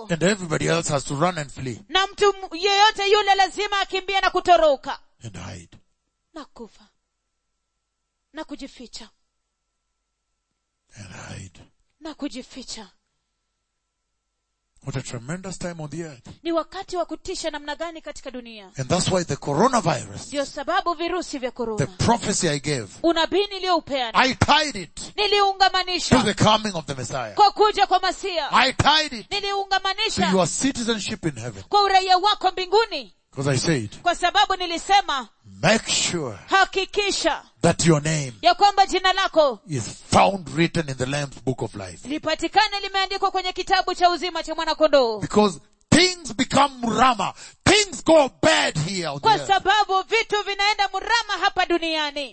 And everybody else has to run and flee na mtu m- yeyote yule lazima akimbie na kutoroka and hide. na kufa na kujificha And hide. na kujificha What a tremendous time on the earth. ni wakati wa kutisha namna gani katika dunia And that's why the coronavirus, ndio sababu virusi vya the korona prophecy I gave, unabii niliyoupeana I tied it to niliungamanisha the coming of the Messiah. kwa kuja kwa masia I tied it to niliungamanisha your citizenship in heaven. kwa uraia wako mbinguni Because I said, kwa sababu nilisema make sure hakikisha that your name ya kwamba jina lako is found written in the Lamb's book of life. lipatikane limeandikwa kwenye kitabu cha uzima cha mwanakondoo Because things become rama. Things go bad here on the kwa earth. sababu vitu vinaenda mrama hapa duniani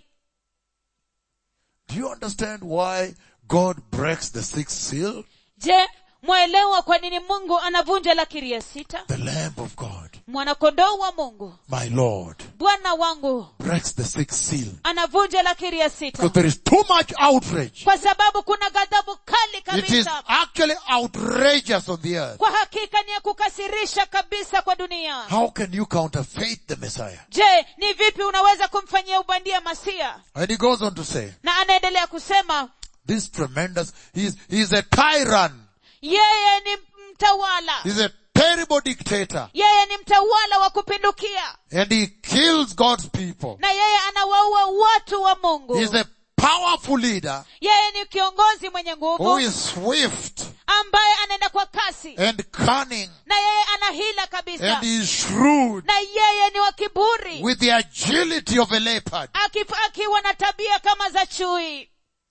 Do you understand why God breaks the sixth seal? je mwaelewa kwa nini mungu anavunja lakiri ya sita The Lamb of God, mwanakondoo wa mungu my Lord, bwana wangu breaks the sixth seal. anavunja lakiri ya Because sita there is too much outrage. kwa sababu kuna ghadhabu kali It is kabisa actually outrageous on the earth. kwa hakika ni ya kukasirisha kabisa kwa dunia How can you counterfeit the Messiah? je ni vipi unaweza kumfanyia ubandia masia And he goes on to say, na anaendelea kusema this tremendous, he's, he's a tyrant. yeye ni mtawala He's a terrible dictator. yeye ni mtawala wa kupindukia And he kills God's people. na yeye anawaua watu wa mungu He's a powerful leader yeye ni kiongozi mwenye who nguvu is swift ambaye anaenda kwa kasi and cunning na yeye ana hila kabisa and he is shrewd na yeye ni wa kiburi with the agility of a leopard. Aki- akiwa na tabia kama za chui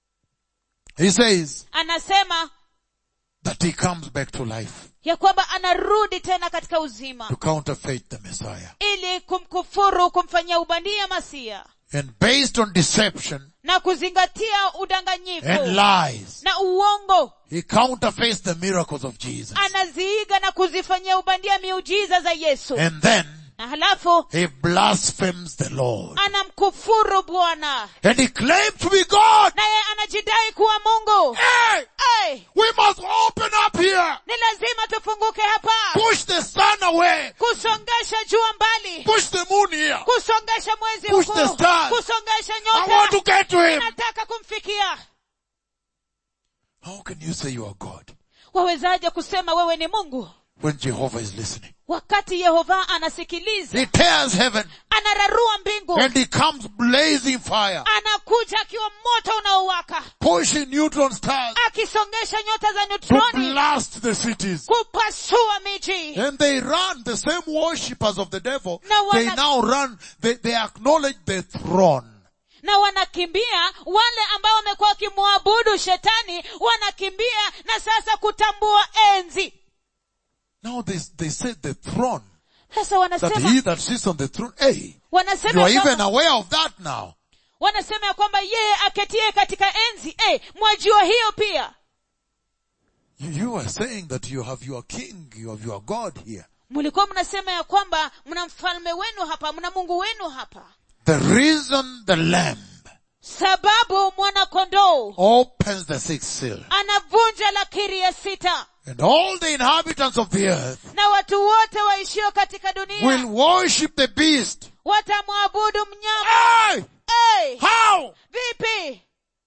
He says anasema that he comes back to life ya kwamba anarudi tena katika uzima to counterfeit the Messiah. ili kumkufuru kumfanyia ubandia masia And based on deception na kuzingatia and udanganyifu lies, na uongo he counterfeits the miracles of Jesus. anaziiga na kuzifanyia ubandia miujiza za yesu And then na halafu he blasphemes the Lord. anamkufuru bwana And he claims to be God. naye anajidai kuwa mungu Hey! hey, We must open up here. ni lazima tufunguke hapa Push the sun away. kusongesha jua mbali Push the moon here. kusongesha mwezi Push huku the stars. kusongesha I want to nyota get to him. nataka kumfikia How can you say you are God wawezaje kusema wewe ni mungu when Jehovah is listening? wakati yehova anasikiliza He tears heaven anararua mbingu and he comes blazing fire, anakuja akiwa moto unaowaka pushing neutron stars akisongesha nyota za to neutroni blast the cities. kupasua miji And they run, the same worshippers of the devil, No, they wana- now run, they, they acknowledge the throne. na wanakimbia wale ambao wamekuwa wakimwabudu shetani wanakimbia na sasa kutambua enzi Now they, they say the throne, sasa that wanasema he that sits on the throne, hey, you wanasema are ya even kwamba, aware of that now. wanasema ya kwamba yeye aketie katika enzi eh, mwajua hiyo pia You, you are saying that you have your king, you have your God here. mlikuwa mnasema ya kwamba mna mfalme wenu hapa mna mungu wenu hapa The reason the lamb sababu mwanakondoo opens the sixth seal anavunja lakiri ya sita and all the inhabitants of the earth na watu wote waishio katika dunia will worship the beast. watamwabudu mnyama Hey! hey, How? vipi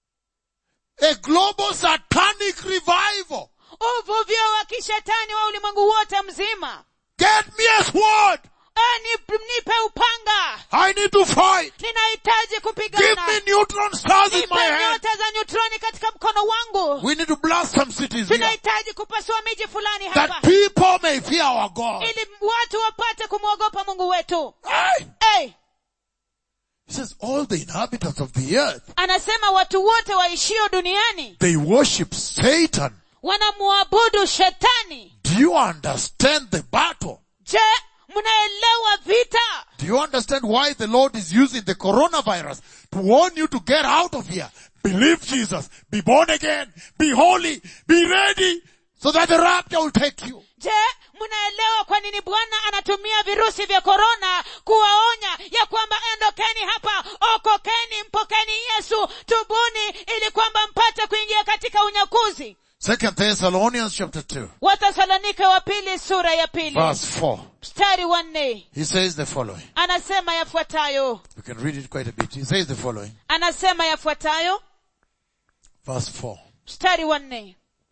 A global satanic revival. uvuvio wa kishetani wa ulimwengu wote mzima Get me a sword. Eh, ni- nipe upanga I need to fight. ninahitaji Give kupigana me neutron stars in nipe my hand. nyota za neutroni katika mkono wangu We need to blast some cities here. tunahitaji kupasua miji fulani That hapa people may fear our God. ili watu wapate kumwogopa mungu wetu Hey! hey, He says all the inhabitants of the earth, anasema watu wote waishio duniani they worship Satan. wanamwabudu shetani Do you understand the battle? je mnaelewa vita Do you understand why the Lord is using the coronavirus to warn you to get out of here? Believe Jesus. Be born again. Be holy. Be ready so that the rapture will take you. je mnaelewa kwa nini bwana anatumia virusi vya korona kuwaonya ya kwamba ondokeni hapa okokeni mpokeni yesu tubuni ili kwamba mpate kuingia katika unyakuzi Second Thessalonians chapter 2, wathesalonike wa pili sura ya pili verse 4. mstari wa nne He says the following. anasema yafuatayo You can read it quite a bit. He says the following. anasema yafuatayo Verse 4. mstari wa nne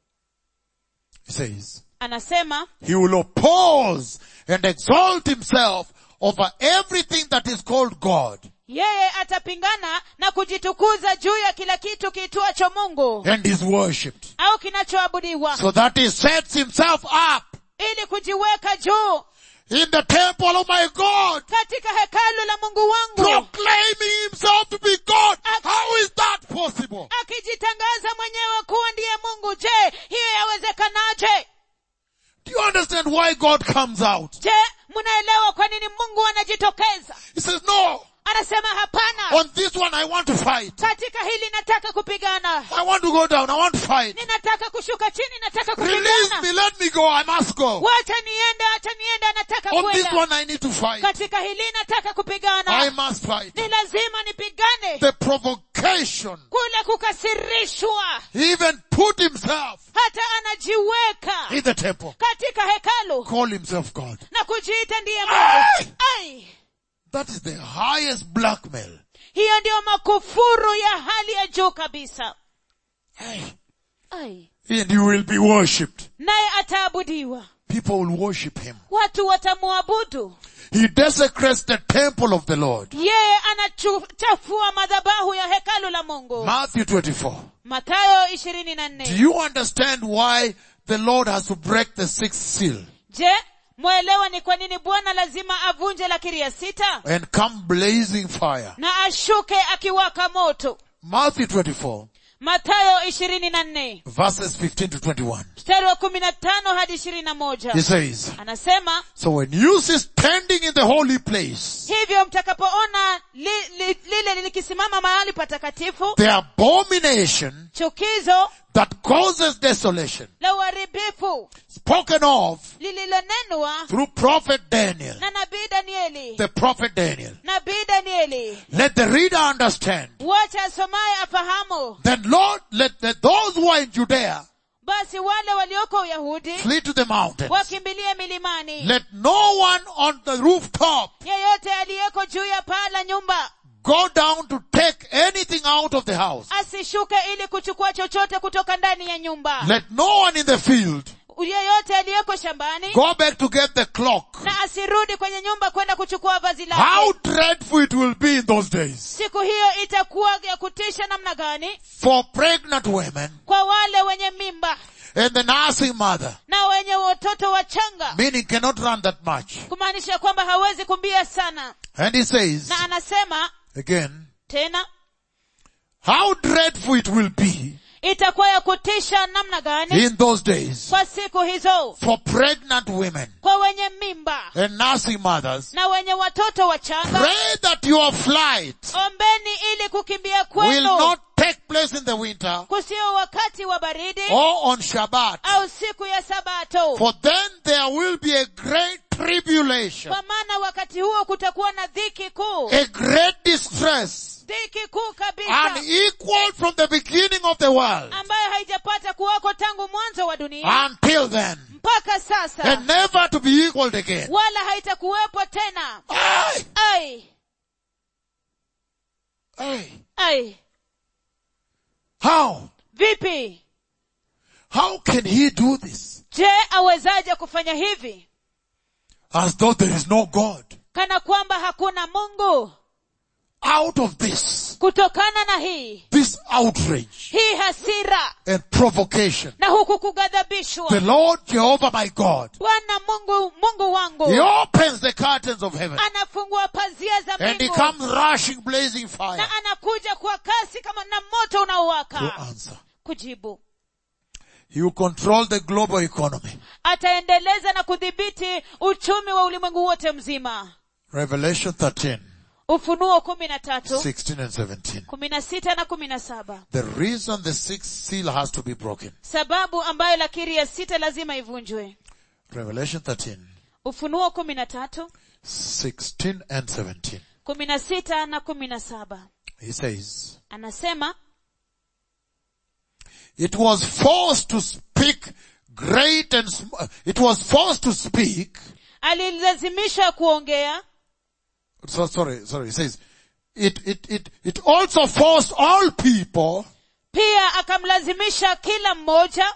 He says, anasema He will oppose and exalt himself over everything that is called God yeye atapingana na kujitukuza juu ya kila kitu kiitwacho mungu and is worshipped. au kinachoabudiwa So that he sets himself up ili kujiweka juu in the temple of my God, katika hekalu la mungu wangu proclaiming himself to be God. How is that possible? akijitangaza mwenyewe kuwa ndiye mungu je hiyo yawezekanaje Do you understand why God comes out? je mnaelewa kwa nini mungu anajitokeza He says, no, anasema hapana on this one I want to fight. katika hili nataka kupigana I want to go down. I want to fight. ninataka kushuka chini nataka Release kupigana me. Let me go. I must go. wacha niende acha niende nataka On this kwenda one I need to fight. katika hili nataka I kupigana must fight. ni lazima nipigane The provocation. kule kukasirishwa He even put himself hata anajiweka in the temple. katika hekalu Call himself God. na kujiita ndiye Ai! mungu Ai! That is the highest blackmail. hiyo ndiyo makufuru ya hali ya juu kabisa Hey. Ai! And you will be worshipped. naye ataabudiwa People will worship him. watu watamwabudu He desecrates the temple of the Lord. yeye anachafua madhabahu ya hekalu la mungu Matthew 24. mathayo ishirini na Do nne you understand why the Lord has to break the sixth seal je mwelewa ni kwa nini bwana lazima avunje lakiri ya sita and come blazing fire? na ashuke akiwaka moto Matthew 24 mathayo ishirini na nne verses 15 to 21. mstari wa kumi na tano hadi ishirini na moja He says, anasema So when you see standing in the holy place, hivyo mtakapoona li, li, lile likisimama mahali patakatifu the abomination chukizo that causes desolation, la uharibifu spoken of lililonenwa through prophet Daniel, na nabii danieli the prophet Daniel. nabii danieli Let the reader understand. wacha asomaye afahamu Then Lord, let the, those who are in Judea basi wale walioko uyahudi flee to the mountains. wakimbilie milimani Let no one on the rooftop yeyote aliyeko juu ya paa la nyumba go down to take anything out of the house. asishuke ili kuchukua chochote kutoka ndani ya nyumba Let no one in the field yeyote aliyeko shambani go back to get the clock. na asirudi kwenye nyumba kwenda kuchukua vazi lake How dreadful it will be in those days siku hiyo itakuwa ya kutisha namna gani for pregnant women kwa wale wenye mimba and the nursing mother, na wenye watoto wachanga meaning cannot run that much. kumaanisha kwamba hawezi kumbia sana And he says, na anasema again, tena how dreadful it will be itakuwa ya kutisha namna gani in those days kwa siku hizo for pregnant women kwa wenye mimba and nursing mothers. na wenye watoto wachanga Pray that your flight ombeni ili kukimbia will kwenu not take place in the winter kusio wakati wa baridi or on Shabbat. au siku ya sabato For then there will be a great tribulation, kwa maana wakati huo kutakuwa na dhiki kuu a great distress, dhiki kuu kabisa unequal from the beginning of the world ambayo haijapata kuwako tangu mwanzo wa dunia until then, mpaka sasa and never to be equaled again. wala haitakuwepo tena Aye, ai aye. ai How? vipi How can he do this? je awezaje kufanya hivi As though there is no God. kana kwamba hakuna mungu Out of this, kutokana na hii this outrage hii hasira and provocation, na huku kughadhabishwa the Lord Jehovah my God, bwana mungu mungu wangu He opens the curtains of heaven anafungua pazia za and He mbingu comes rushing blazing fire na anakuja kwa kasi kama na moto to unaowaka answer. kujibu He will control the global economy. ataendeleza na kudhibiti uchumi wa ulimwengu wote mzima Revelation 13, ufunuo kumi na tatu 16 and 17. kumi na sita na kumi na saba The reason the sixth seal has to be broken. sababu ambayo lakiri ya sita lazima ivunjwe Revelation 13, ufunuo kumi na tatu 16 and 17. kumi na sita na kumi na saba He says, anasema it was forced to speak great and sm- it was forced to speak. alilazimishwa kuongea So, sorry, sorry, it says, it, it, it, it also forced all people. pia akamlazimisha kila mmoja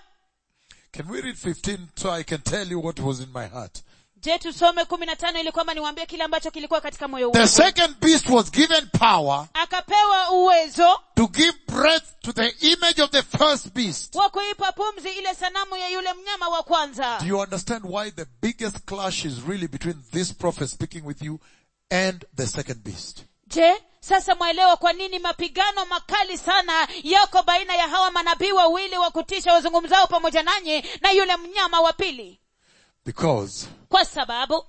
Can we read 15 so I can tell you what was in my heart? je tusome kumi na tano ili kwamba niwaambie kile ambacho kilikuwa katika moyo The wangu second beast was given power akapewa uwezo to give breath to the image of the first beast. wa kuipa pumzi ile sanamu ya yule mnyama wa kwanza Do you understand why the biggest clash is really between this prophet speaking with you and the second beast? je sasa mwaelewa kwa nini mapigano makali sana yako baina ya hawa manabii wawili wa kutisha wazungumzao pamoja nanyi na yule mnyama wa pili Because kwa sababu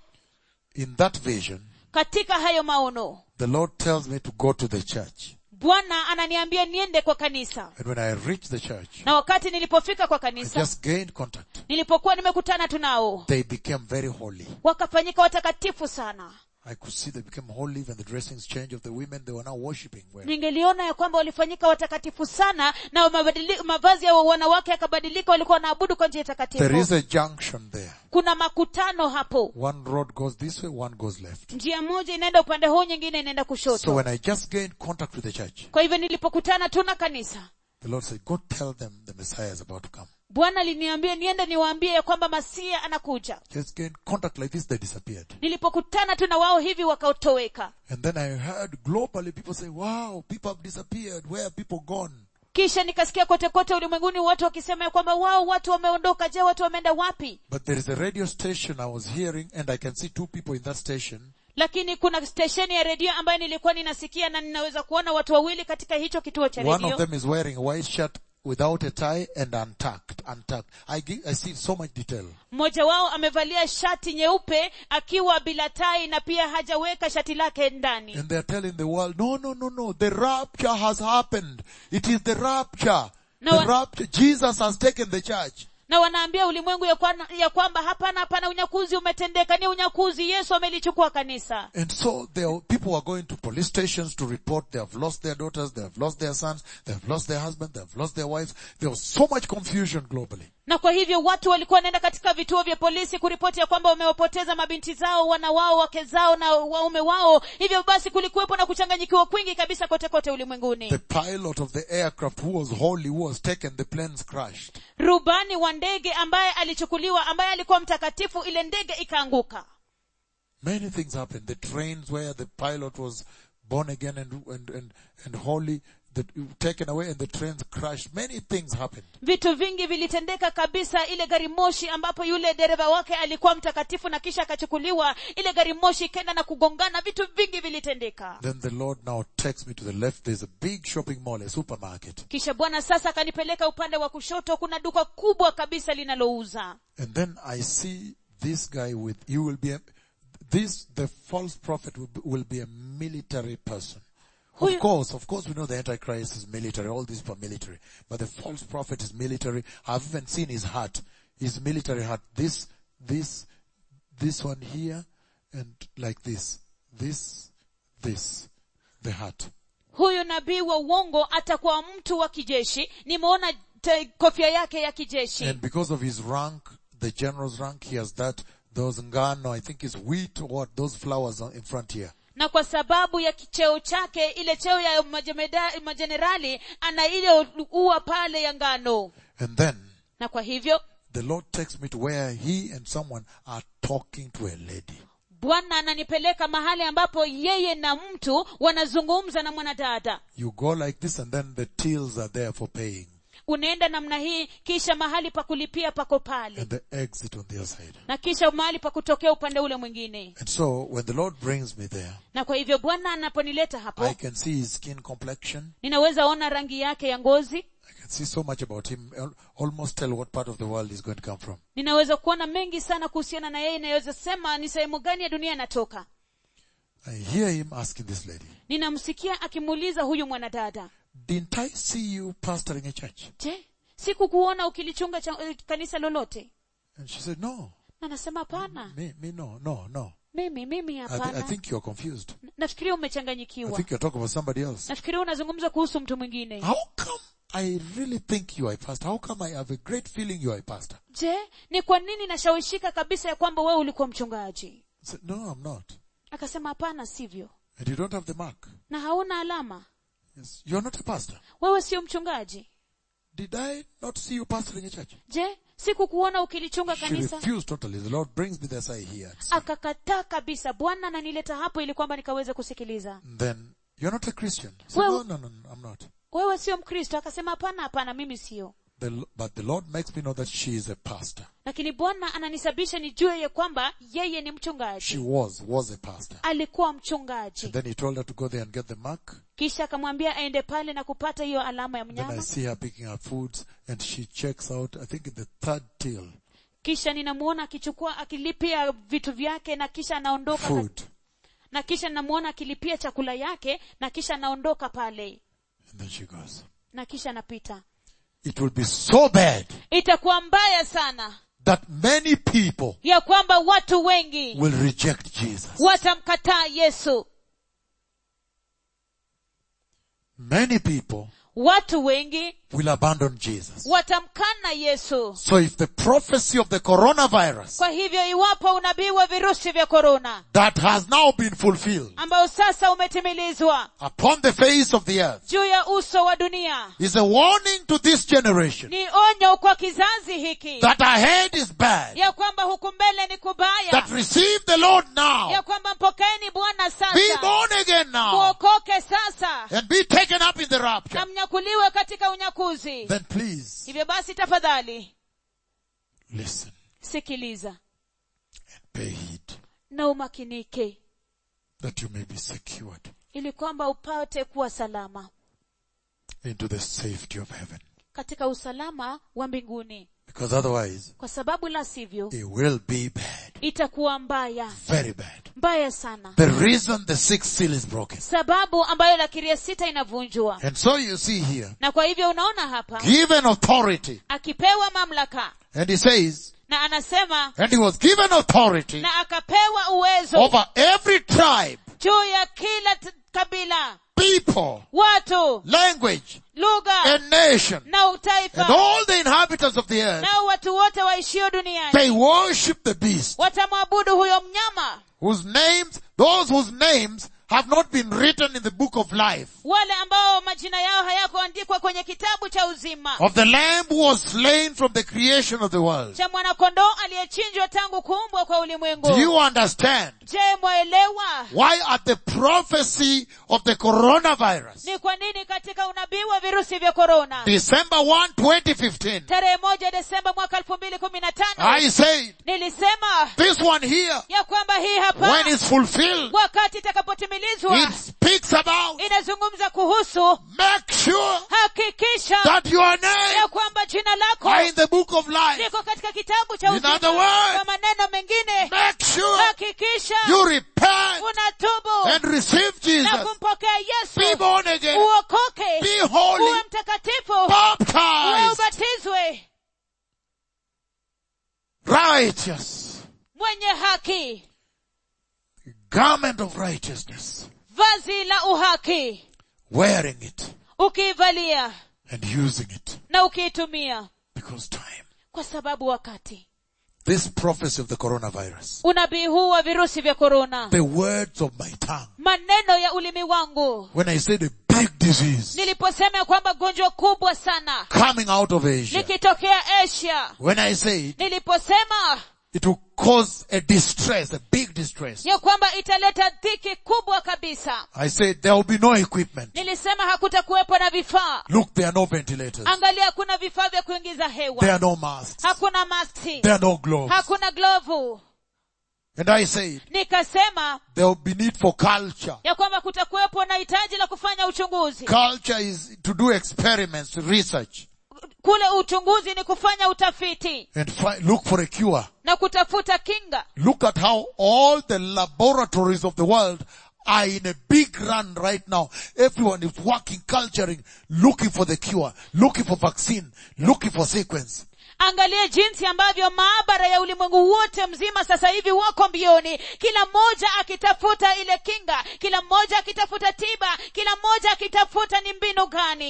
in that vision, katika hayo maono the Lord tells me to go to the church. bwana ananiambia niende kwa kanisa And when I reach the church, na wakati nilipofika kwa I kanisa just gained contact. nilipokuwa nimekutana tu nao They became very holy. wakafanyika watakatifu sana I could see they became holy even the dressings change of the women they were now worshipping well. ningeliona ya kwamba walifanyika watakatifu sana na mabadili- mavazi ya wanawake yakabadilika walikuwa wanaabudu kwa njia There takatifu is a junction there. kuna makutano hapo One road goes this way, one goes left. njia moja inaenda upande huu nyingine inaenda So kushoto when I just gained contact with the church, kwa hivyo nilipokutana tu na kanisa the Lord said, go tell them the Messiah is about to come. bwana aliniambia niende niwaambie ya kwamba masia anakuja Just gained contact like this, they disappeared. nilipokutana tu na wao hivi wakatoweka And then I heard globally people say, wow, people have disappeared. Where have people gone? kisha nikasikia kote kote ulimwenguni watu wakisema ya kwamba wao watu wameondoka je watu wameenda wapi But there is a radio station I was hearing and I can see two people in that station. lakini kuna stesheni ya redio ambayo nilikuwa ninasikia na ninaweza kuona watu wawili katika hicho kituo cha One of redio them is wearing a white shirt without a tie and untucked, untucked. I, gi- I see so much detail. mmoja wao amevalia shati nyeupe akiwa bila tai na pia hajaweka shati lake ndani And they're telling the world, no, no, no, no, the rapture has happened. It is the rapture. No the one- rapture. Jesus has taken the church. na wanaambia ulimwengu ya, kwa, ya kwamba hapana hapana unyakuzi umetendeka ni unyakuzi yesu amelichukua kanisa And so there, are- people are going to police stations to report they have lost their daughters, they have lost their sons, they have lost their husband, they have lost their wives. There was so much confusion globally. na kwa hivyo watu walikuwa wanaenda katika vituo vya polisi kuripoti ya kwamba wamewapoteza mabinti zao wana wao wake zao na waume wao hivyo basi kulikuwepo na kuchanganyikiwa kwingi kabisa kote kote ulimwenguni The pilot of the aircraft who was holy, who was taken, the planes crashed. rubani wa ndege ambaye alichukuliwa ambaye alikuwa mtakatifu ile ndege ikaanguka Many things happened. The trains where the pilot was born again and, and, and, and holy, the, taken away and the trains crashed. Many things happened. vitu vingi vilitendeka kabisa ile gari moshi ambapo yule dereva wake alikuwa mtakatifu na kisha akachukuliwa ile gari moshi ikaenda na kugongana vitu vingi vilitendeka Then the Lord now takes me to the left. There's a big shopping mall, a supermarket. kisha bwana sasa akanipeleka upande wa kushoto kuna duka kubwa kabisa linalouza And then I see this guy with, you will be a, this, the false prophet will be, will be a military person. Who Of you- course, of course we know the Antichrist is military, all these people are military. But the false prophet is military. I've even seen his hat, his military hat. This, this, this one here, and like this. This, this, the hat. huyu nabii wa uongo atakuwa mtu wa kijeshi nimeona te- kofia yake ya kijeshi And because of his rank, the general's rank, he has that, those ngano, I think it's wheat or what, those flowers on- in front here. na kwa sababu ya kicheo chake ile cheo ya majemeda- majenerali ana ile ua pale ya ngano And then, na kwa hivyo the Lord takes me to where he and someone are talking to a lady. bwana ananipeleka mahali ambapo yeye na mtu wanazungumza na mwanadada You go like this and then the tills are there for paying. unaenda namna hii kisha mahali pa kulipia pako pale And the exit on the other side. na kisha mahali pa kutokea upande ule mwingine And so, when the Lord brings me there, na kwa hivyo bwana anaponileta I hapo can see his skin complexion. ninaweza ona rangi yake ya ngozi I can see so much about him, al- almost tell what part of the world he's going to come from. ninaweza kuona mengi sana kuhusiana na yeye inaweza sema ni sehemu gani ya dunia anatoka I hear him asking this lady, ninamsikia akimuuliza huyu mwanadada didn't I see you pastoring a church? je sikukuona ukilichunga cha, eh, kanisa lolote And she said, no, na nasema hapana me, me, no, no, no. mimi mimi I, thi- I hapana think you're confused. nafikiria I umechanganyikiwa think you're talking about somebody else. nafikiria unazungumza kuhusu mtu mwingine How come I really think you are a pastor. How come I have a great feeling you are a pastor? je ni kwa nini nashawishika kabisa ya kwamba wewe ulikuwa mchungaji I said, no, I'm not. akasema hapana sivyo And you don't have the mark. na hauna alama Yes. You're not a pastor. wewe sio mchungaji Did I not see you pastoring a church? je sikukuona ukilichunga She kanisa refused totally. The Lord brings me this I hear. akakataa kabisa bwana ananileta hapo ili kwamba nikaweze kusikiliza Then, you're not a Christian. I said, Well- no, no, no, no, I'm not. wewe sio mkristo akasema hapana hapana mimi sio The, but the Lord makes me know that she is a pastor. lakini bwana ananisababisha nijue ya kwamba yeye ni She mchungaji was, was a pastor. alikuwa mchungaji And then he told her to go there and get the mark. kisha akamwambia aende pale na kupata hiyo alama ya Then I mnyama see her picking up foods and she checks out, I think in the third till, kisha ninamuona akichukua akilipia vitu vyake na kisha anaondoka ka- food. na kisha namuona akilipia chakula yake na kisha anaondoka pale And then she goes. na kisha anapita It will be so bad itakuwa mbaya sana that many people ya kwamba watu wengi will reject Jesus. watamkataa yesu Many people watu wengi will abandon Jesus. watamkana yesu So if the prophecy of the coronavirus kwa hivyo iwapo unabii wa virusi vya korona that has now been fulfilled ambao sasa umetimilizwa upon the face of the earth juu ya uso wa dunia is a warning to this generation ni onyo kwa kizazi hiki that ahead is bad, ya kwamba huku mbele ni kubaya that receive the Lord now, ya kwamba mpokeeni bwana be sasa born again now, muokoke sasa and be taken up in the rapture, na mnyakuliwe katika unyakuzi then please hivyo basi tafadhali listen, sikiliza pay heed na umakinike that you may be secured ili kwamba upate kuwa salama into the safety of heaven. katika usalama wa mbinguni Because otherwise, kwa sababu la sivyo it will be bad, itakuwa mbaya very bad. mbaya sana The reason the sixth seal is broken. sababu ambayo lakiria sita inavunjwa And so you see here, na kwa hivyo unaona hapa given authority, akipewa mamlaka and he says, na anasema and he was given authority na akapewa uwezo over every tribe, juu ya kila t- kabila people, watu language, lugha and nation, na and utaifa all the inhabitants of the earth, nao watu wote waishio duniani they worship the beast, watamwabudu huyo mnyama whose names, those whose names have not been written in the book of life, wale ambao majina yao hayakuandikwa kwenye kitabu cha uzima of the lamb who was slain from the creation of the world. cha mwanakondoo aliyechinjwa tangu kuumbwa kwa Do ulimwengu you understand je mwaelewa why at the prophecy of the coronavirus, ni kwa nini katika unabii wa virusi vya korona December 1, 2015, tarehe moja desemba mwaka elfu mbili kumi na tano I said, nilisema this one here, ya kwamba hii hapa when it's fulfilled, wakati itakapotimilizwa it speaks about, inazungumza kuhusu make sure hakikisha that your name ya kwamba jina lako are in the book of life. liko katika kitabu cha In uzima other words, kwa maneno mengine Make sure hakikisha you repent unatubu and receive na Jesus. kumpokea Be yesu born again. uokoke Be holy. uwe mtakatifu uwe Baptized. ubatizwe Righteous. mwenye haki Garment of righteousness. vazi la uhaki Wearing it ukiivalia and using it. na ukiitumia Because time. kwa sababu wakati This prophecy of the coronavirus. unabii huu wa virusi vya korona The words of my tongue. maneno ya ulimi wangu When I said a big disease niliposema ya kwamba gonjwa kubwa sana coming out of Asia. likitokea asia When I said niliposema it will cause a distress, a big distress. ya kwamba italeta dhiki kubwa kabisa I said there will be no equipment. nilisema hakutakuwepo na vifaa Look, there are no ventilators. angalia hakuna vifaa vya kuingiza hewa There are no masks. hakuna maski There are no gloves. hakuna glovu And I said nikasema there will be need for culture. ya kwamba kutakuwepo na hitaji la kufanya uchunguzi Culture is to do experiments, research, kule uchunguzi ni kufanya utafiti and fi- look for a cure. na kutafuta kinga Look at how all the laboratories of the world are in a big run right now. Everyone is working, culturing, looking for the cure, looking for vaccine, looking for sequence. angalia jinsi ambavyo maabara ya ulimwengu wote mzima sasa hivi wako mbioni kila mmoja akitafuta ile kinga kila mmoja akitafuta tiba kila mmoja akitafuta ni mbinu gani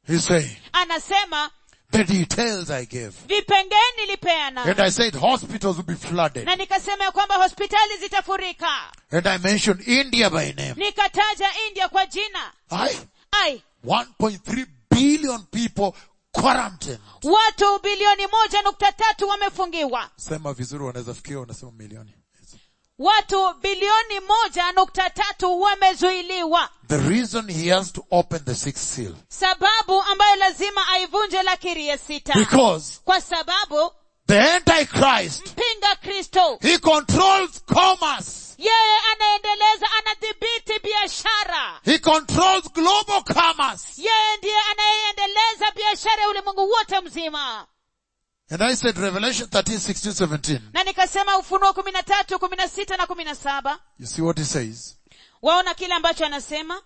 He's saying, anasema the details I gave. vipengee And nilipeana I said hospitals will be flooded. na nikasema ya kwamba hospitali zitafurika And I mentioned India by name. nikataja india kwa jina I, ai 1.3 billion people quarantined. watu bilioni moja nukta tatu wamefungiwa Sema vizuri wanaweza fikia unasema milioni. watu bilioni moja nukta tatu wamezuiliwa The reason he has to open the sixth seal. sababu ambayo lazima aivunje lakiri ya sita Because kwa sababu the Antichrist, mpinga kristo he controls commerce. yeye anaendeleza anadhibiti biashara He controls global commerce. yeye ndiye anayeendeleza biashara ya ulimwengu wote mzima And I said Revelation 13, 16, 17. na nikasema ufunuo kumi na tatu kumi na sita na kumi na saba You see what he says? waona kile ambacho anasema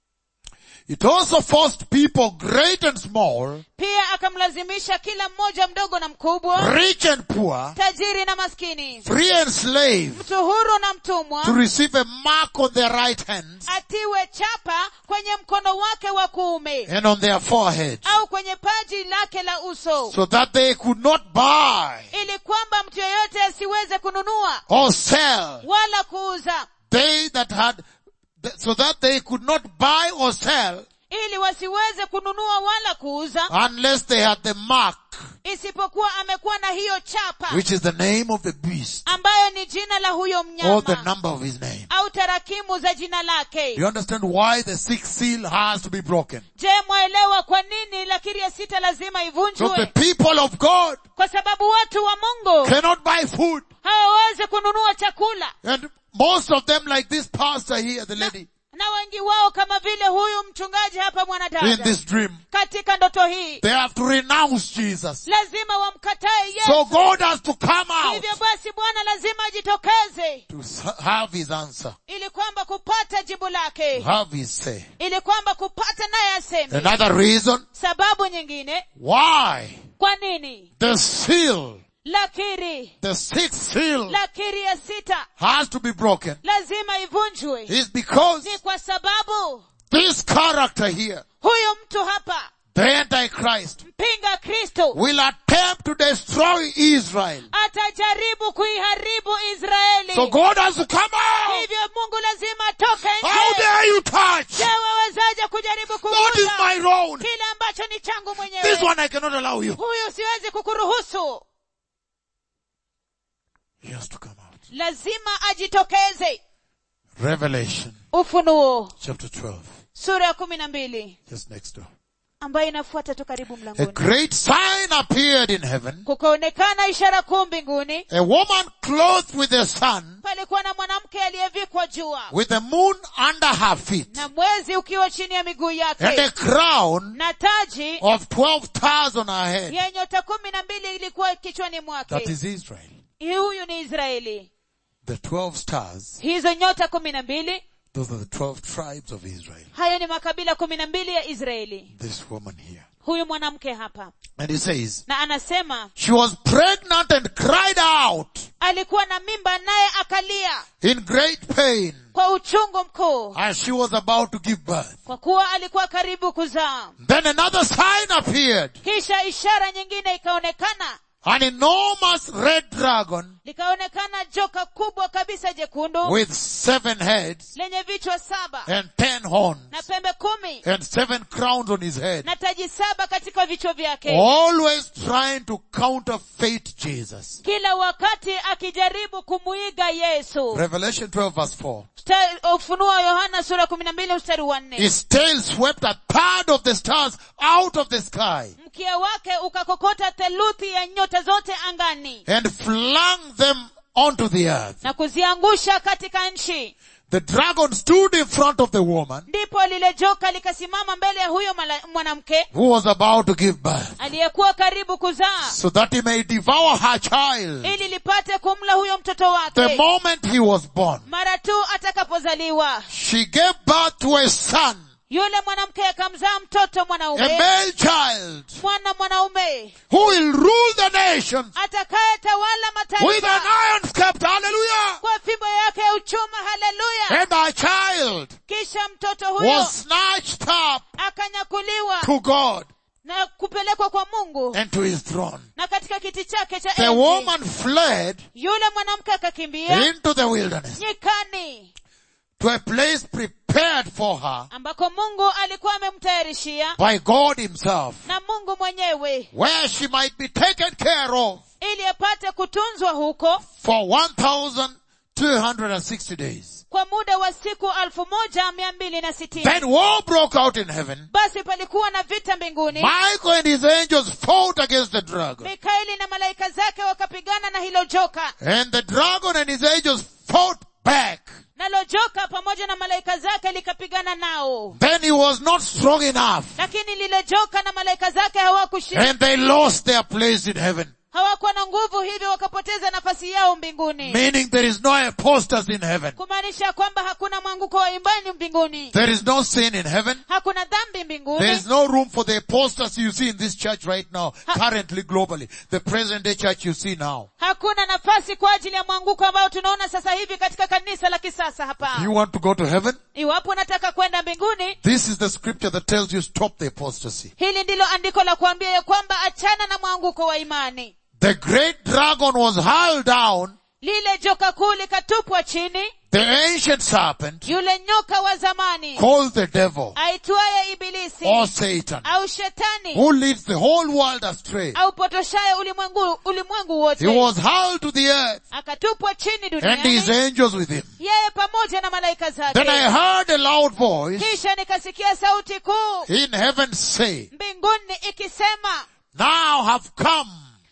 It also forced people great and small, pia akamlazimisha kila mmoja mdogo na mkubwa rich and poor, tajiri na maskini free and slave mtu huru na to mtumwa receive a mark on their right hands atiwe chapa kwenye mkono wake wa kuume and on their foreheads au kwenye paji lake la uso so that they could not buy ili kwamba mtu yeyote asiweze kununua or sell. wala kuuza They that had, so that they could not buy or sell ili wasiweze kununua wala kuuza unless they had the mark, isipokuwa amekuwa na hiyo chapa which is the name of the beast ambayo ni jina la huyo or the mnyama number of his name. au tarakimu za jina Do lake you understand why the sixth seal has to be broken? je mwaelewa kwa nini lakiri ya sita lazima So the ivunjwe people of God kwa sababu watu wa mungu cannot buy food. hawawezi kununua chakula And most of them like this pastor here, the lady, na wengi wao kama vile huyu mchungaji hapa in mwanadada this dream, katika ndoto hii they have to renounce Jesus. lazima wamkatae So yesu God has to come out hivyo basi bwana lazima ajitokeze to s- have his answer, ili kwamba kupata jibu to lake have his say. ili kwamba kupata naye aseme Another reason sababu nyingine why kwa nini the seal, lakiri the sixth seal lakiri ya sita has to be broken lazima ivunjwe is because ni kwa sababu this character here, huyu mtu hapa the Antichrist, mpinga kristo will attempt to destroy Israel. atajaribu kuiharibu israeli So God has to come out. hivyo mungu lazima atoke How nje dare you touch? je wawezaje kujaribu What is kugusa my own? kile ambacho ni changu This mwenyewe one I cannot allow you. huyu siwezi kukuruhusu He has to come out. lazima ajitokeze Revelation ufunuo chapter 12, sura ya kumi na mbili just next door. ambayo inafuata tu karibu A mlangoni great sign appeared in heaven. kukaonekana ishara kuu mbinguni A woman clothed with the sun, palikuwa na mwanamke aliyevikwa jua with the moon under her feet, na mwezi ukiwa chini ya miguu and yake a crown na taji of twelve stars on her head. ya nyota kumi na mbili ilikuwa kichwani That mwake is Israel. huyu ni israeli The twelve stars, hizo nyota kumi na mbili those are the twelve tribes of Israel. hayo ni makabila kumi na mbili ya israeli This woman here. huyu mwanamke hapa And he says, na anasema she was pregnant and cried out alikuwa na mimba naye akalia in great pain kwa uchungu mkuu as she was about to give birth. kwa kuwa alikuwa karibu kuzaa Then another sign appeared. kisha ishara nyingine ikaonekana An enormous red dragon likaonekana joka kubwa kabisa jekundu with seven heads lenye vichwa saba and ten horns na pembe kumi and seven crowns on his head. na taji saba katika vichwa vyake Always trying to counterfeit Jesus. kila wakati akijaribu kumuiga yesu Revelation 12 verse 4. Sta- ufunuo wa yohana sura kumi na mbili mstari wa nne His tail swept a third of the stars out of the sky mkia wake ukakokota theluthi ya nyota zote angani and flung them onto the earth. na kuziangusha katika nchi The dragon stood in front of the woman ndipo lile joka likasimama mbele ya huyo mala- mwanamke who was about to give birth aliyekuwa karibu kuzaa so that he may devour her child ili lipate kumla huyo mtoto the wake moment he was born. mara tu atakapozaliwa She gave birth to a son, yule mwanamke akamzaa mtoto a mwanaume male child, mwana mwanaume who will rule the nations atakayetawala with an mataifa iron scepter. Hallelujah. kwa fimbo yake ya uchuma haleluya And our child kisha mtoto huyo was snatched up akanyakuliwa to God na kupelekwa kwa mungu and to his throne. na katika kiti chake cha The enzi woman fled yule mwanamke akakimbia into the wilderness nyikani to a place prepared for her ambako mungu alikuwa amemtayarishia by God himself na mungu mwenyewe where she might be taken care of ili apate kutunzwa huko for 1,260 days. kwa muda wa siku alfu moja mia mbili na sitini Then war broke out in heaven. basi palikuwa na vita mbinguni Michael and his angels fought against the dragon. mikaeli na malaika zake wakapigana na hilo joka And the dragon and his angels fought back. nalo joka pamoja na malaika zake likapigana nao Then he was not strong enough. lakini lile joka na malaika zake hawakushinda And they lost their place in heaven. hawakuwa na nguvu hivyo wakapoteza nafasi yao mbinguni Meaning there is no apostasy in heaven. kumaanisha kwamba hakuna mwanguko wa imani mbinguni There is no sin in heaven. hakuna dhambi There mbinguni is no room for the apostasy you see in this church right now, currently globally. The present day church you see now. hakuna nafasi kwa ajili ya mwanguko ambao tunaona sasa hivi katika kanisa la kisasa hapa You want to go to heaven? iwapo unataka kwenda mbinguni This is the scripture that tells you stop the apostasy. hili ndilo andiko la kuambia ya kwamba achana na mwanguko wa imani The great dragon was hurled down, lile joka kuu likatupwa chini the ancient serpent yule nyoka wa zamani called the devil aitwaye ibilisi or Satan, au shetani who leads the whole world astray. au potoshaye ulimwengu ulimwengu He wote was hurled to the earth akatupwa chini and his duniani angels with him. yeye pamoja na malaika Then I zake heard a loud voice kisha nikasikia sauti kuu in heaven say, mbinguni ikisema now have come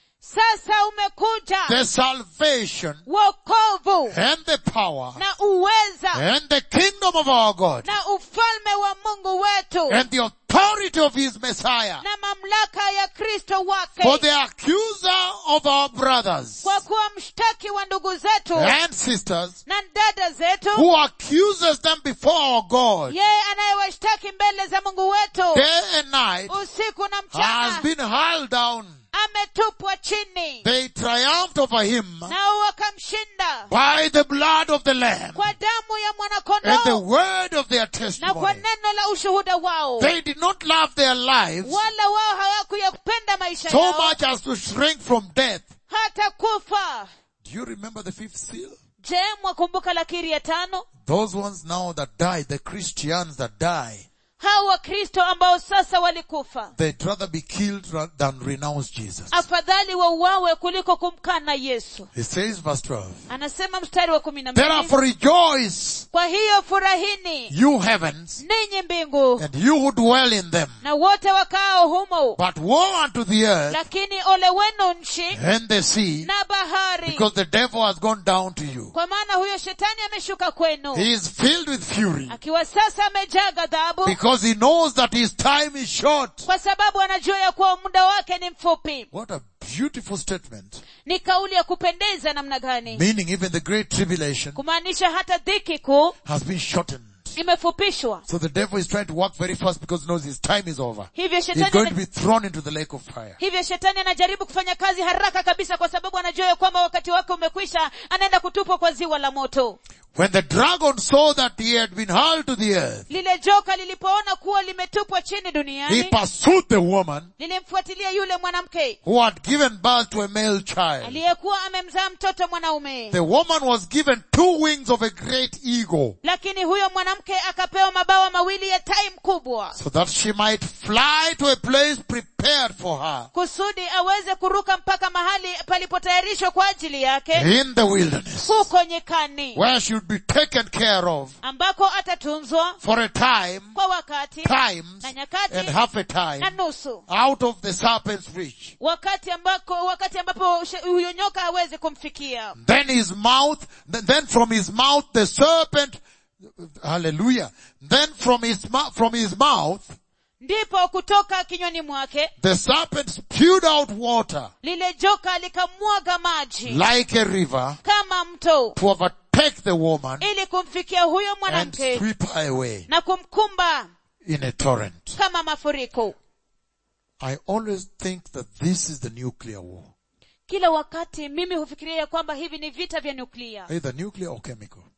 sasa umekuja the salvation wokovu and the power na uweza and the kingdom of our God na ufalme wa mungu wetu and the authority of his Messiah. na mamlaka ya kristo For wake the accuser of our brothers kwa kuwa mshtaki wa ndugu zetu and sisters na dada zetu who accuses them before our God yeye anayewashtaki mbele za mungu wetu day and night usiku na has mchana been hurled down. ametupwa chini They triumphed over him nao wakamshinda by the blood of the Lamb kwa damu ya and the mwanakondoo word of their na kwa testimony. neno la ushuhuda wao They did not love their lives wala wao hawakuyapenda maisha so yao much as to shrink from death. hata kufa Do you remember the fifth seal? je mwakumbuka lakiri ya tano Those ones now that die, the Christians that die, hao wakristo ambao sasa walikufa they'd rather be killed ra- than renounce Jesus. afadhali wauawe kuliko kumkana yesu He says verse 12, anasema mstari wa kumi na mbili Therefore rejoice, kwa hiyo furahini you heavens, ninyi mbingu and you who dwell in them. na wote wakaao humo But woe unto the earth lakini ole wenu nchi and the sea, na bahari because the devil has gone down to you. kwa maana huyo shetani ameshuka kwenu He is filled with fury, akiwa sasa amejaa ghadhabu because he knows that his time is short. kwa sababu anajua ya kuwa muda wake ni mfupi What a beautiful statement. ni kauli ya kupendeza namna gani Meaning even the great tribulation kumaanisha hata dhiki kuu has been shortened. imefupishwa So the devil is trying to work very fast because he knows his time is over. hivyo He's shetani going to ana- be thrown into the lake of fire. hivyo shetani anajaribu kufanya kazi haraka kabisa kwa sababu anajua ya kwamba wakati wake umekwisha anaenda kutupwa kwa ziwa la moto When the dragon saw that he had been hurled to the earth, lile joka lilipoona kuwa limetupwa chini he duniani pursued the woman lilimfuatilia yule mwanamke who had given birth to a male child. aliyekuwa amemzaa mtoto mwanaume The woman was given two wings of a great eagle lakini huyo mwanamke akapewa mabawa mawili ya tai mkubwa so that she might fly to a place prepared for her kusudi aweze kuruka mpaka mahali palipotayarishwa kwa ajili yake in the wilderness huko nyikani where she would be taken care of ambako atatunzwa for a time, kwa wakati times, na nyakati and half a na time nusu out of the serpent's reach. wakati ambako wakati ambapo she- huyo nyoka hawezi kumfikia Then his mouth, th- then from his mouth the serpent, hallelujah, then from his, mou- from his mouth ndipo kutoka kinywani mwake the serpent spewed out water lile joka likamwaga maji like a river kama mto to overtake the woman ili kumfikia huyo and mwanamke sweep her away na kumkumba in a torrent. kama mafuriko I always think that this is the nuclear war. kila wakati mimi hufikiria ya kwamba hivi ni vita vya nyuklia Either nuclear or chemical.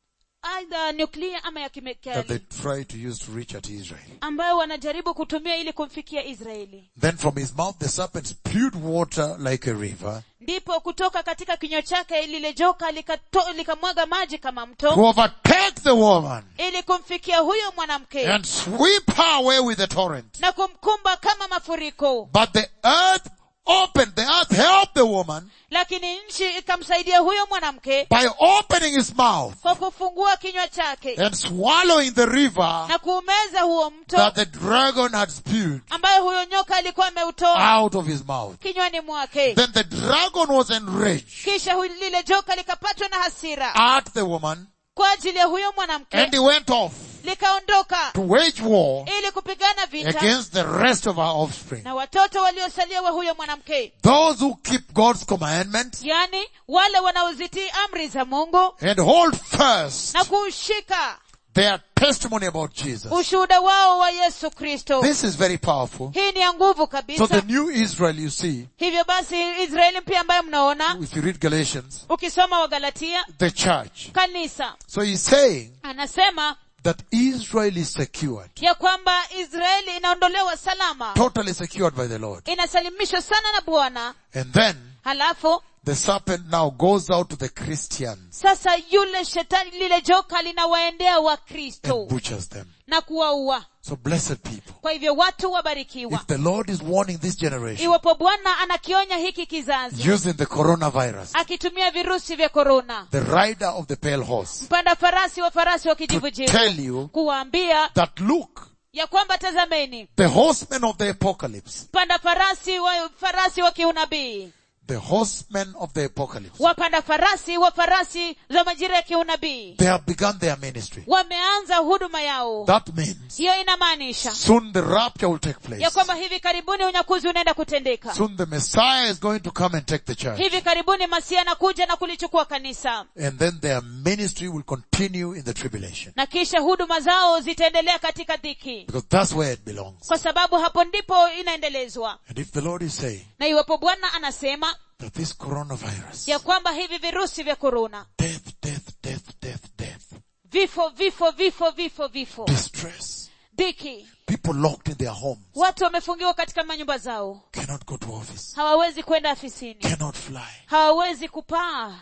aidha nuklia ama ya that they kemikali try to use to reach at Israel. ambayo wanajaribu kutumia ili kumfikia israeli Then from his mouth the serpent spewed water like a river ndipo kutoka katika kinywa chake lile joka likato- likamwaga maji kama mto to overtake the woman ili kumfikia huyo mwanamke and sweep her away with the torrent. na kumkumba kama mafuriko But the earth opened, the earth helped the woman lakini nchi ikamsaidia huyo mwanamke by opening his mouth kwa kufungua kinywa chake and swallowing the river na kuumeza huo mto that the dragon had spewed ambayo huyo nyoka alikuwa ameutoa out of his mouth. kinywani mwake Then the dragon was enraged kisha hu- lile joka likapatwa na hasira at the woman kwa ajili ya huyo mwanamke and he went off likaondoka to wage war ili kupigana vita against the rest of our offspring. na watoto waliosalia wa huyo mwanamke Those who keep God's commandments yani wale wanaozitii amri za mungu and hold fast na kuushika their testimony about Jesus. ushuhuda wao wa yesu kristo This is very powerful. hii ni ya nguvu So kabisa the new Israel you see, hivyo basi israeli mpya ambayo mnaona if you read Galatians, ukisoma wagalatia the church. kanisa So he's saying anasema that Israel is secured, ya kwamba israeli inaondolewa salama totally secured by the Lord. inasalimishwa sana na bwana And then halafu the serpent now goes out to the Christians sasa yule shetani lile joka linawaendea wakristo and butchers them. na kuwaua So blessed people. kwa hivyo watu wabarikiwa If the Lord is warning this generation iwapo bwana anakionya hiki kizazi using the coronavirus, akitumia virusi vya korona the rider of the pale horse, mpanda farasi wa farasi wa to kijivujivu tell you kuwaambia that look, ya kwamba tazameni the horsemen of the apocalypse, mpanda farasi wa farasi wa kiunabii the horsemen of the apocalypse, wapanda farasi wa farasi za majira ya kiunabii they have begun their ministry. wameanza huduma yao That means hiyo inamaanisha soon the rapture will take place. ya kwamba hivi karibuni unyakuzi unaenda kutendeka Soon the Messiah is going to come and take the church. hivi karibuni masia anakuja na kulichukua kanisa And then their ministry will continue in the tribulation. na kisha huduma zao zitaendelea katika dhiki Because that's where it belongs. kwa sababu hapo ndipo inaendelezwa And if the Lord is saying na iwapo bwana anasema that this coronavirus, ya kwamba hivi virusi vya korona death, death, death, death, death, vifo vifo vifo vifo vifo distress, dhiki people locked in their homes, watu wamefungiwa katika manyumba zao cannot go to office, hawawezi kwenda afisini cannot fly, hawawezi kupaa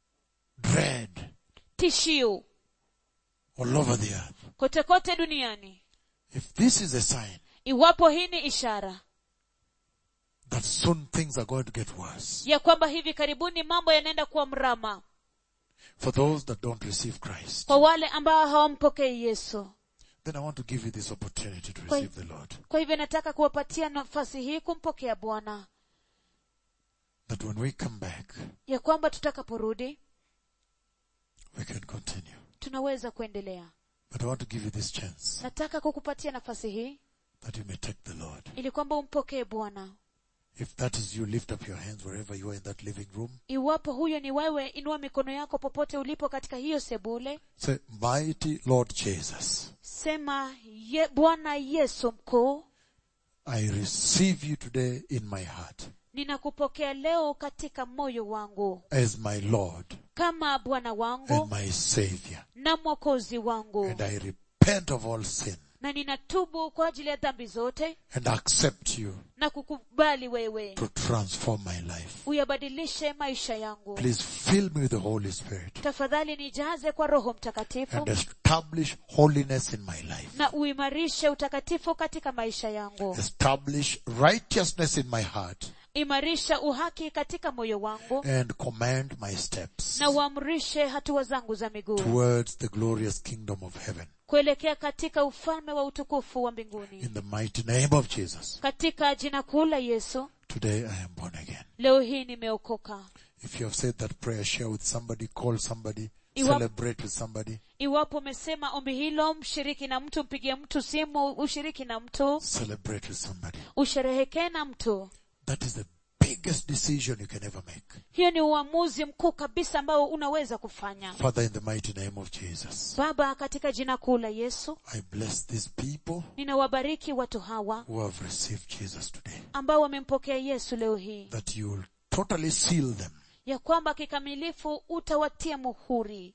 dread tishio all over the earth. kote kote duniani If this is a sign iwapo hii ni ishara that soon things are going to get worse ya kwamba hivi karibuni mambo yanaenda kuwa mrama for those that don't receive Christ, kwa wale ambao hawampokei yesu then I want to give you this opportunity to Kwa- receive the Lord. kwa hivyo nataka kuwapatia nafasi hii kumpokea bwana That when we come back, ya kwamba tutakaporudi we can continue. tunaweza kuendelea But I want to give you this chance nataka kukupatia nafasi hii that you may take the Lord. ili kwamba umpokee bwana If that is you, lift up your hands wherever you are in that living room. iwapo huyo ni wewe inua mikono yako popote ulipo katika hiyo sebule Say, mighty Lord Jesus, sema ye, bwana yesu mkuu I receive you today in my heart ninakupokea leo katika moyo wangu as my Lord kama bwana wangu and my Savior. na mwokozi wangu And I repent of all sin na ninatubu kwa ajili ya dhambi zote and accept you na kukubali wewe to transform my life. uyabadilishe maisha yangu Please fill me with the Holy Spirit tafadhali nijaze kwa roho mtakatifu and establish holiness in my life. na uimarishe utakatifu katika maisha yangu Establish righteousness in my heart imarisha uhaki katika moyo wangu and command my steps na uamrishe hatua zangu za miguu towards the glorious kingdom of heaven. kuelekea katika ufalme wa utukufu wa mbinguni In the mighty name of Jesus, katika jina kuu la yesu today I am born again. leo hii nimeokoka If you have said that prayer, share with somebody, call somebody, Iwa- celebrate with somebody, iwapo umesema ombi hilo mshiriki na mtu mpigie mtu simu ushiriki na mtu celebrate with somebody. usherehekee na mtu That is the biggest decision you can ever make. hiyo ni uamuzi mkuu kabisa ambao unaweza kufanya Father, in the mighty name of Jesus, baba katika jina kuu la yesu I bless these people ninawabariki watu hawa who have received Jesus today. ambao wamempokea yesu leo hii That you will totally seal them ya kwamba kikamilifu utawatia muhuri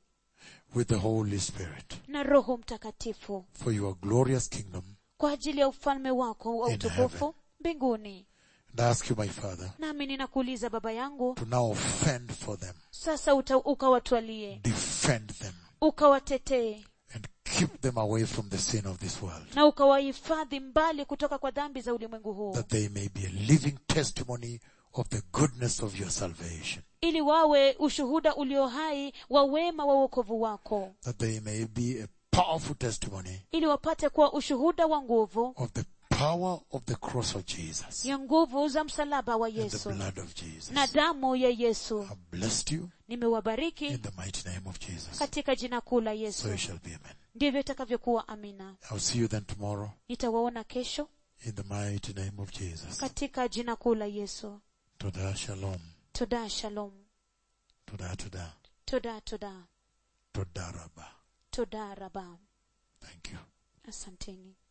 with the Holy Spirit na roho mtakatifu for your glorious kingdom. kwa ajili ya ufalme wako wa In utukufu heaven. mbinguni And I ask you, my Father, nami ninakuuliza baba yangu to now fend for them, sasa uta, ukawatwalie defend them, ukawatetee and keep them away from the sin of this world, na ukawahifadhi mbali kutoka kwa dhambi za ulimwengu huu that they may be a living testimony of the goodness of your salvation, ili wawe ushuhuda ulio hai wa wema wa uokovu wako that they may be a powerful testimony ili wapate kuwa ushuhuda wa nguvu of the power of the cross of Jesus ya nguvu za msalaba wa and the yesu blood of Jesus. na damu ya yesu I blessed you nimewabariki in the mighty name of Jesus. katika jina kuu la So yesu it shall be, amen. ndivyo itakavyokuwa amina I'll see you then tomorrow nitawaona kesho in the mighty name of Jesus. katika jina kuu la yesu Toda shalom. toda shalom Toda toda. toda toda Toda rabba. toda raba Thank you. asanteni